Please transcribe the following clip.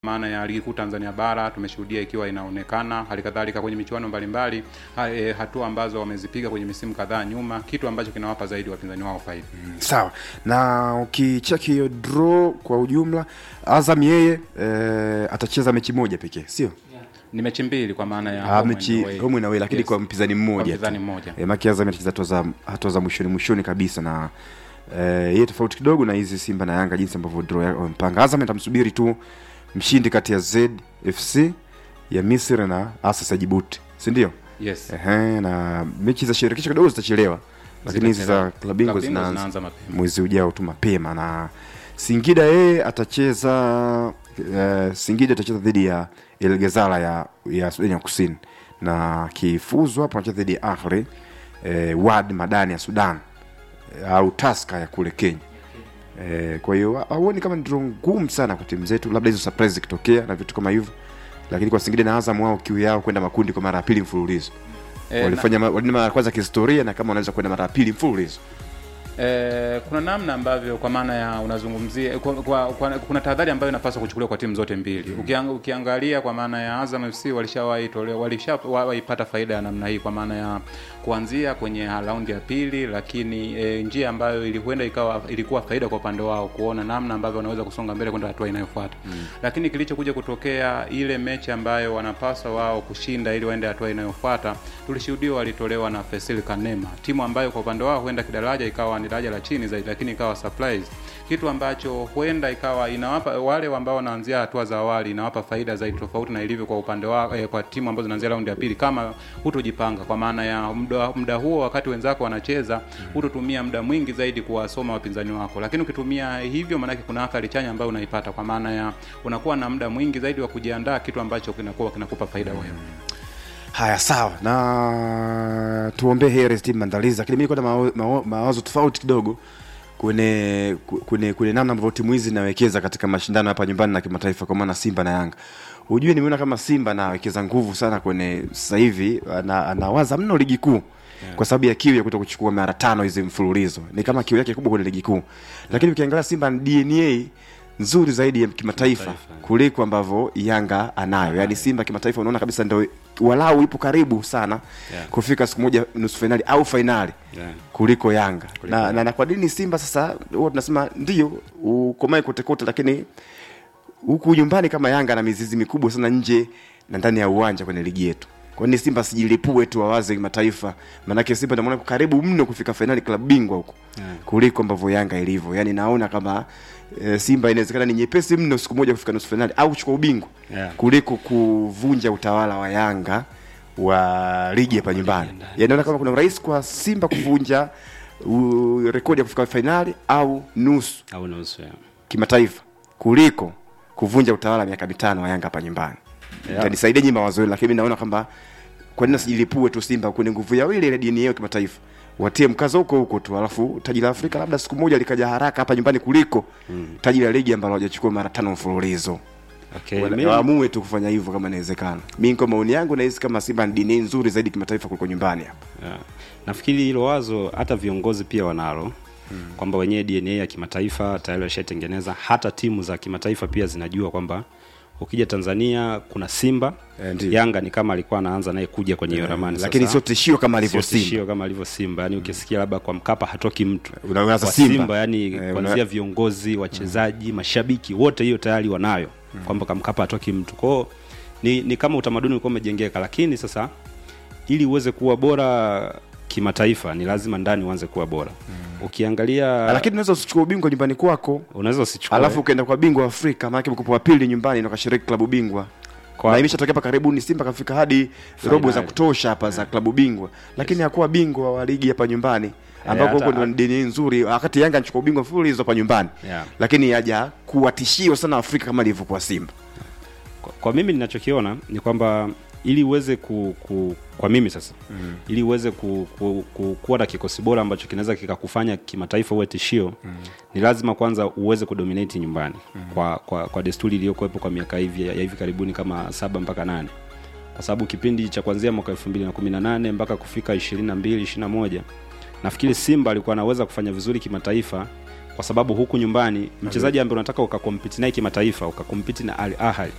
maana ya ligi kuu Tanzania bara tumeshuhudia ikiwa inaonekana, hali kadhalika kwenye michuano mbalimbali ha, e, hatua ambazo wamezipiga kwenye misimu kadhaa nyuma, kitu ambacho kinawapa zaidi wapinzani wao faida. Sawa, na ukicheki hiyo draw kwa ujumla, Azam yeye e, atacheza mechi moja pekee, sio Ni mechi mbili kwa maana ya Ah, home mechi and away. home and away, lakini Yes. kwa mpinzani Kwa mmoja mpinzani tu. mmoja. E, maki Azam atacheza hatua za hatua za mwishoni mwishoni kabisa na e, yeye tofauti kidogo na hizi Simba na Yanga jinsi ambavyo draw yao wamepanga. Azam atamsubiri tu mshindi kati ya ZFC ya Misri na Asas ya Djibouti, si ndio? Yes. Ehe, na mechi za shirikisho kidogo zitachelewa, lakini hizi za Zitachelewa. klabu bingwa Klabu bingwa zinaanza zinaanza mapema. mwezi ujao tu mapema, na Singida yeye atacheza uh, Singida atacheza dhidi ya El Ghazala ya ya Sudani ya Kusini, na kifuzu hapo anacheza dhidi ya Ahli eh, Wad Madani ya Sudan eh, au Taska ya kule Kenya. Eh, kwa hiyo hauoni kama ndio ngumu sana kwa timu zetu, labda hizo surprise zikitokea na vitu kama hivyo, lakini kwa Singida na Azam wao kiu yao kwenda makundi kwa mara ya pili mfululizo Eh, walifanya ma- walini mara ya kwanza kihistoria, na kama wanaweza kwenda mara ya pili mfululizo Eh, kuna namna ambavyo kwa maana ya unazungumzia kwa, kwa, kwa, kuna tahadhari ambayo inapaswa kuchukuliwa kwa timu zote mbili. Ukiang, ukiangalia kwa maana ya Azam FC walishawahi tolewa walishawahi pata faida ya namna hii kwa maana ya kuanzia kwenye raundi ya pili, lakini e, njia ambayo ilikwenda ikawa ilikuwa faida kwa upande wao kuona namna ambavyo wanaweza kusonga mbele kwenda hatua inayofuata. Lakini kilichokuja kutokea ile mechi ambayo wanapaswa wao kushinda ili waende hatua inayofuata, tulishuhudia walitolewa na Fesil Kanema, timu ambayo kwa upande wao huenda kidaraja ikawa ni daraja la chini zaidi, lakini ikawa surprise, kitu ambacho huenda ikawa inawapa wale ambao wanaanzia hatua za awali inawapa faida zaidi, tofauti na ilivyo kwa upande wa eh, kwa timu ambazo zinaanzia raundi ya pili, kama hutojipanga kwa maana ya muda, muda huo wakati wenzako wanacheza, hutotumia muda mwingi zaidi kuwasoma wapinzani wako, lakini ukitumia hivyo, maanake kuna athari chanya ambayo unaipata kwa maana ya unakuwa na muda mwingi zaidi wa kujiandaa, kitu ambacho kinakuwa kinakupa faida wewe. Haya, sawa, na tuombee heri timu maandalizi, lakini mimi niko na mao- mao- mawazo tofauti kidogo kwenye kwenye kwenye namna ambavyo timu hizi zinawekeza katika mashindano hapa nyumbani na kimataifa, kwa maana Simba na Yanga. Ujue nimeona kama Simba anawekeza nguvu sana kwenye sasa hivi, ana- anawaza mno ligi kuu kwa sababu ya kiu ya kuto kuchukua mara tano hizi mfululizo, ni kama kiu yake kubwa kwenye ligi kuu. Lakini ukiangalia Simba na DNA nzuri zaidi ya kimataifa kuliko ambavyo Yanga anayo. Yaani Simba kimataifa unaona kabisa ndio walau ipo karibu sana Yeah. kufika siku moja nusu fainali au fainali Yeah. kuliko Yanga. Kuliko na, Yanga. na, na kwa nini Simba sasa huwa tunasema ndio ukomae kote kote, lakini huku nyumbani kama Yanga na mizizi mikubwa sana nje na ndani ya uwanja kwenye ligi yetu. Kwa nini Simba sijilipue tu wawaze kimataifa? Maanake Simba ndio maana iko karibu mno kufika fainali klabu bingwa huko Yeah. kuliko ambavyo Yanga ilivyo. Yaani naona kama e, Simba inawezekana ni nyepesi mno siku moja kufika nusu fainali au kuchukua ubingwa Yeah. kuliko kuvunja utawala wa Yanga wa ligi hapa nyumbani. Yaani naona kama kuna urahisi kwa Simba kuvunja u, rekodi ya kufika fainali au nusu au nusu ya. kimataifa kuliko kuvunja utawala miaka mitano wa Yanga hapa nyumbani. Yeah. Tanisaidia nyinyi mawazo yenu, lakini mimi naona kwamba kwa nini sijilipue tu Simba kwenye nguvu yao ile ile dini yao kimataifa, watie mkazo huko huko tu, alafu taji la Afrika labda siku moja likaja haraka hapa nyumbani kuliko taji la ligi ambalo hawajachukua mara tano mfululizo. Okay, Wala- mimi- Waamue tu kufanya hivyo kama inawezekana. Mimi kwa maoni yangu nahisi kama Simba ni dini nzuri zaidi kimataifa kuliko nyumbani hapa. Yeah. Nafikiri hilo wazo hata viongozi pia wanalo kwamba wenyewe DNA ya kimataifa tayari washaitengeneza. Hata timu za kimataifa pia zinajua kwamba ukija Tanzania kuna Simba Eh, ndiyo. Yanga ni kama alikuwa anaanza naye kuja kwenye hiyo ramani Lakini sasa. sio tishio kama alivyo Sio tishio Simba. kama alivyo Simba, yani ukisikia labda kwa Mkapa hatoki mtu Unawaza Kwa Simba. Simba yani Eh, una- kuanzia viongozi, wachezaji, mashabiki wote hiyo tayari wanayo kwamba kwa Mkapa hatoki mtu. Kwa hiyo ni, ni kama utamaduni ulikuwa umejengeka, lakini sasa ili uweze kuwa bora kimataifa ni lazima ndani uanze kuwa bora. Ukiangalia Lakini unaweza usichukue ubingwa nyumbani kwako unaweza usichukue alafu ukaenda kwa bingwa wa Afrika, maana mkopo wa pili nyumbani na ukashiriki klabu bingwa Kwa- na imeshatokea hapa karibuni, Simba kafika hadi robo za Finali. kutosha hapa za klabu bingwa, lakini hakuwa bingwa wa ligi hapa nyumbani ambako hata- huko ndo ni dini nzuri, wakati Yanga anachukua ubingwa mfululizo hapa nyumbani Yeah. lakini haja kuwa tishio sana Afrika kama ilivyokuwa Simba. kwa, kwa mimi ninachokiona ni kwamba ili uweze ku, ku kwa mimi sasa mm. ili uweze ku, ku, ku, kuwa na kikosi bora ambacho kinaweza kikakufanya kimataifa uwe tishio mm. ni lazima kwanza uweze kudominate nyumbani mm. kwa, kwa, kwa desturi iliyokuwepo kwa miaka hivi ya hivi karibuni kama saba mpaka nane kwa sababu kipindi cha kuanzia mwaka 2018 mpaka kufika 22 21 nafikiri Simba alikuwa anaweza kufanya vizuri kimataifa kwa sababu huku nyumbani mchezaji ambaye unataka ukakompiti naye kimataifa ukakompiti na Al Ahly